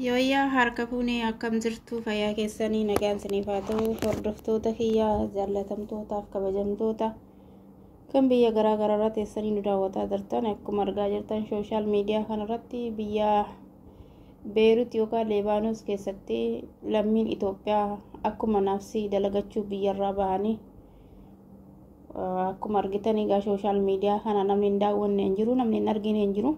Yooyyaa harka fuunee akkam jirtu fayyaa keessanii nagaan isiniif haa ta'u hordoftoota kiyyaa jaallatamtootaaf kabajamtoota kan biyya garaa garaarraa teessanii nu daawwataa jirtan akkuma argaa jirtan sooshaal miidiyaa kanarratti biyya beerut yookaan leebaanos keessatti lammiin Itoophiyaa akkuma nafsii dalagachuu biyyarraa bahanii akkuma argitan egaa sooshaal miidiyaa kana namni hin daawwanne hin jiru namni hin argine hin jiru.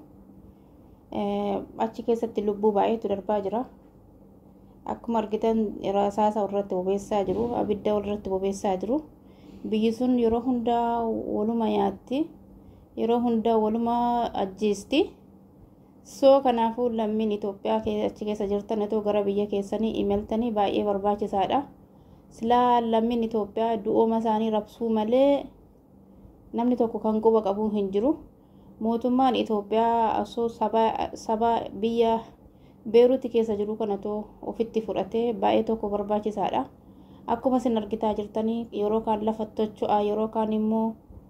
achi keessatti lubbuu baay'eetu darbaa jira akkuma argitan rasaasa irratti bobeessaa jiru abidda irratti bobeessaa jiru biyyi sun yeroo hundaa waluma nyaatti yeroo hundaa waluma ajjeesti soo kanaafuu lammiin Itoophiyaa achi keessa jirtan otoo gara biyya keessanii imaltanii baay'ee barbaachisaadha silaa lammiin Itoophiyaa du'ooma isaanii rabsuu malee namni tokko kan quba qabu hin jiru. mootummaan Itoophiyaa osoo saba biyya beeruuti keessa jiru kanatoo ofitti fudhatee baay'ee tokko barbaachisaadha. Akkuma isin argitaa jirtanii yeroo kaan lafa tocho'aa yeroo kaan immoo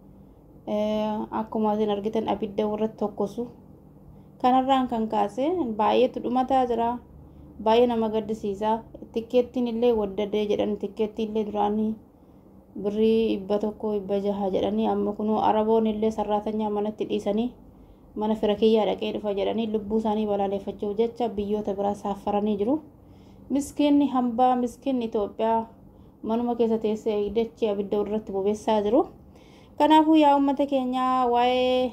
akkuma isin argitan abidda irratti tokkosu. Kanarraan kan kaase baay'eetu dhumataa jira. Baay'ee nama gaddisiisa. Tikkeettiin illee waddadee jedhan tikkeettiin illee duraanii birrii dhibba tokko dhibba jaha jedhanii amma kunuu araboon illee sarraatanyaa manatti dhiisanii mana fira kiyyaa dhaqee dhufa jedhanii lubbuu isaanii balaaleffachuuf jecha biyyoota biraa saaffaranii jiru. Miskiinni hambaa miskiinni Itoophiyaa manuma keessa teessee eegdachii abidda irratti bobeessaa jiru. Kanaafuu yaa uummata keenyaa waa'ee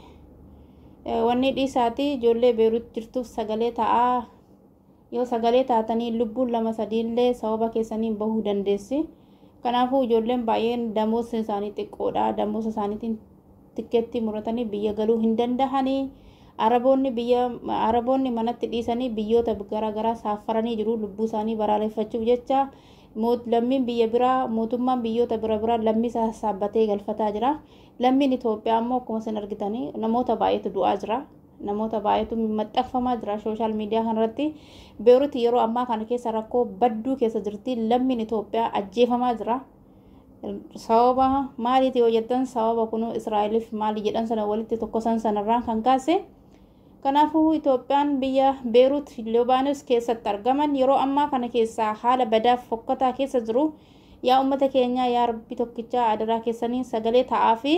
wanni dhiisaati ijoollee beeruut jirtuuf sagalee ta'aa yoo sagalee taatanii lubbuun lama sadiillee sababa keessaniin bahuu dandeessi. kanaafuu ijoolleen baay'een damoosni isaanii xiqqoodha damoosa isaaniitiin tikkeetti muratanii biyya galuu hin dandahanii araboonni biyya araboonni manatti dhiisanii biyyoota garaagaraa saaffaranii jiru lubbuu isaanii balaaleffachuuf jecha lammiin biyya biraa mootummaan biyyoota bira biraa lammii isaa saabbatee galfataa jira lammiin Itoophiyaa ammoo akkuma isin argitanii namoota baay'eetu du'aa jira namoota baay'eetu maxxanfamaa jira sooshaal miidiyaa kanarratti beeruuti yeroo ammaa kana keessa rakkoo badduu keessa jirti lammiin Itoophiyaa ajjeefamaa jira sababa maaliiti yoo jettan sababa kun Israa'eliif maali jedhan sana walitti tokkosan sanarraan kan kaase kanaafuu Itoophiyaan biyya beeruut Libaanos keessatti argaman yeroo ammaa kana keessaa haala badaaf fokkataa keessa jiru yaa uummata keenyaa yaa rabbi tokkichaa adaraa keessanii sagalee ta'aa fi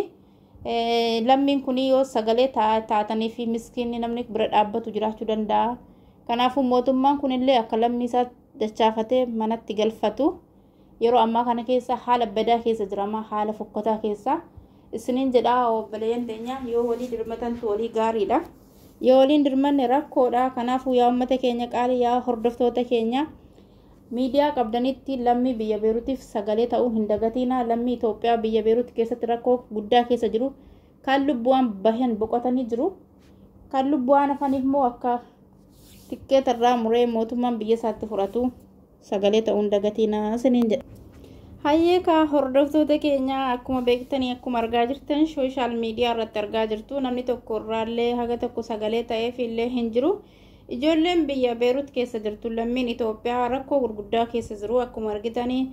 lammiin kun yoo sagalee taatanii fi miskiinni namni bira dhaabbatu jiraachuu danda'a. Kanaafuu mootummaan kunillee akka lammii isaa dachaafatee manatti galfatu yeroo ammaa kana keessa haala badaa keessa jirama haala fokkataa keessa isiniin jedhaa obboleeyyan teenya yoo walii dirmatantu walii gaariidha. Yoo waliin dirmanne rakkoodha kanaafuu yaa uummata keenya qaalii yaa hordoftoota keenya. miidiyaa qabdanitti lammii biyya beeruutiif sagalee ta'uu hin dagatinaa lammii Itoophiyaa biyya beeruuti keessatti rakkoo guddaa keessa jiru kan lubbu'aan bahan boqotanii jiru kan lubbu'aan hafaniif immoo akka tikkeetarraa muree mootummaan biyya isaatti fudhatu sagalee ta'uu hin dagatinaa isiniin jedha. Hayyeekaa hordoftoota keenyaa akkuma beektanii akkuma argaa jirtan sooshaal miidiyaa irratti argaa jirtu namni tokko irraallee haga tokko sagalee ta'eef illee hin jiru. Ijoolleen biyya Beerut keessa jirtu lammiin Itoophiyaa rakkoo gurguddaa keessa jiru akkuma argitanii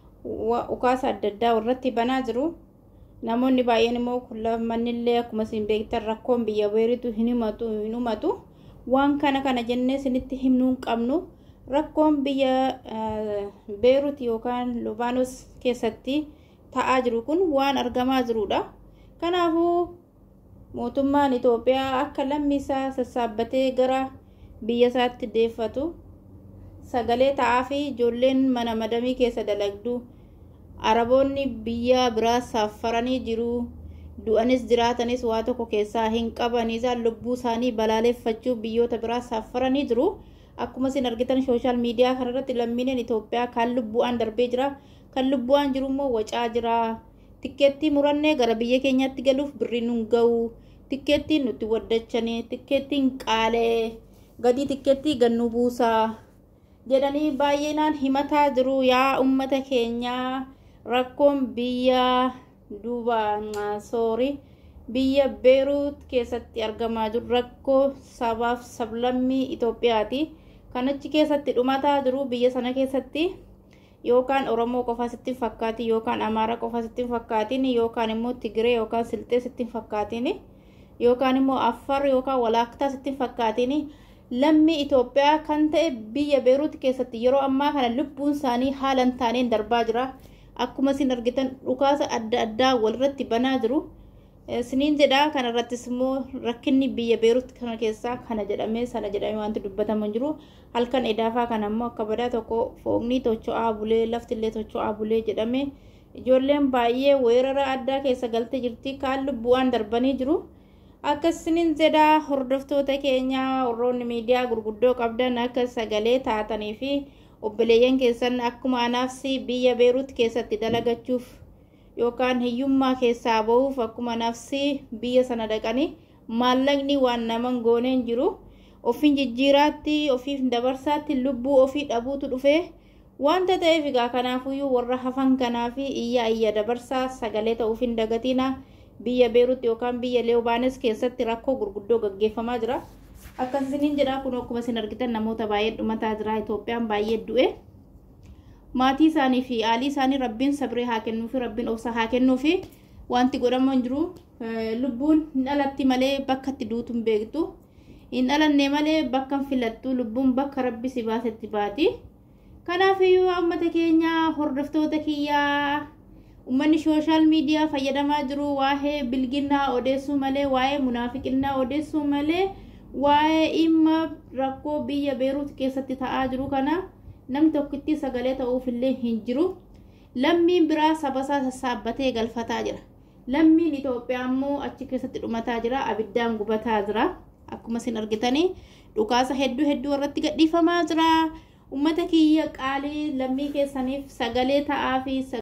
ukaasa adda addaa irratti banaa jiru. Namoonni baay'een immoo mannillee akkuma isin beektan rakkoon biyya Beerutu hin himatu hin himatu. Waan kana kana jennee isinitti himnuu hin qabnu. Rakkoon biyya Beerut yookaan Libaanos keessatti ta'aa jiru kun waan argamaa jirudha. Kanaafuu mootummaan Itoophiyaa akka lammii isaa sassaabbatee gara biyya isaatti deeffatu sagalee ta'aa fi ijoolleen mana madamii keessa dalagdu araboonni biyya biraa saaffaranii jiru du'anis jiraatanis waa tokko keessaa hin qabanii isaan lubbuu isaanii balaaleffachuu biyyoota biraa saaffaranii jiru akkuma isin argitan sooshaal miidiyaa kanarratti lammiileen Itoophiyaa kan lubbu'aan darbee jira kan lubbu'aan jiru immoo wacaa jira tikkeettii murannee gara biyya keenyaatti galuuf birrii nun ga'u tikkeettiin nutti waddachanii tikkeettiin qaalee gadi tikkeettii gannu buusaa jedhanii baay'inaan himataa jiru yaa ummata keenyaa rakkoon biyya duuba soorii biyya beeruut keessatti argamaa jiru rakkoo sabaaf sablammii Itoophiyaati kan achi keessatti dhumataa jiru biyya sana keessatti yookaan Oromoo qofa sitti fakkaati yookaan Amaara qofa sitti fakkaatiin yookaan immoo Tigiree yookaan Silxee sitti fakkaatiin yookaan immoo Affar yookaan Walaaktaa sitti fakkaatiin lammii Itoophiyaa kan ta'e biyya Beeruut keessatti yeroo ammaa kana lubbuun isaanii haala hin taaneen darbaa jira. Akkuma isin argitan dhukaasa adda addaa walirratti banaa jiru. Isiniin jedhaa kanarrattis immoo rakkinni biyya Beeruut kana keessaa kana jedhamee sana jedhamee wanti dubbatamu hin jiru. Halkan edaafaa kana immoo akka badaa tokko foogni tocho'aa bulee laftillee tocho'aa bulee jedhame ijoolleen baay'ee weerara addaa keessa galtee jirti kaan lubbu'aan darbanii jiru. akkasinin jedhaa hordoftoota keenya warroonni miidiyaa gurguddoo qabdan akka sagalee taatanii fi obboleeyyan keessan akkuma anaafsi biyya beeruut keessatti dalagachuuf yookaan hiyyummaa keessaa bahuuf akkuma anaafsi biyya sana dhaqanii maallaqni waan naman gooneen jiru ofiin jijjiiraatti ofiif dabarsaatti lubbuu ofii dhabuutu dhufee wanta ta'eef egaa kanaafuyyuu warra hafan kanaaf iyya iyya dabarsaa sagalee ta'uuf hin dagatiina. biyya beeruutti yookaan biyya leewbaanes keessatti rakkoo gurguddoo gaggeeffamaa jira akkasiniin jedhaa kun akkuma isin argitan namoota baay'ee dhumataa jira itoophiyaan baay'ee du'e maatii isaanii fi aalii isaanii rabbiin sabree haa kennuu fi rabbiin obsa haa kennuu fi wanti godhamu hin jiru lubbuun hin dhalatti malee bakka itti duutu hin beektu hin dhalanne malee bakka hin filattu lubbuun bakka rabbi si baasetti baati kanaafiyyuu uummata keenya hordoftoota kiyyaa ummanni sooshaal miidiyaa fayyadamaa jiru waa'ee bilginnaa odeessuu malee waa'ee munaafiqinnaa odeessuu malee waa'ee dhimma rakkoo biyya beeruut keessatti ta'aa jiru kana namni tokkitti sagalee ta'uufillee hin jiru lammiin biraa sabasaa sassaabbatee galfataa jira lammiin Itoophiyaa immoo achi keessatti dhumataa jira abiddaan gubataa jira akkuma isin argitanii dhukaasa hedduu hedduu irratti gadhiifamaa jira ummata kiyya qaalii lammii keessaniif sagalee ta'aa fi